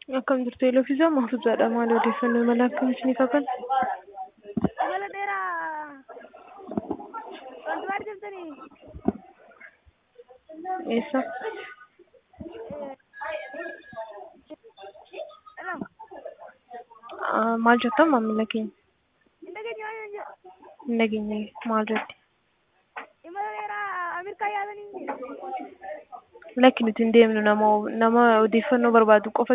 Akkam jirtu Elofiisaa Mahfuuzaadha. Maal odeeffannoo imala akkamii isiniif hakan? Imala dheeraa wanti maal jedhamtanii Eessa? Hello, Ah, Maal jettan maamila keenya? hin dhageenye waan jedhu Hin dhageenye maal jetti? imala dheeraa Ameerikaa yaadanii Lakki nuti hin deemnu nama nama odeeffannoo barbaadu qofa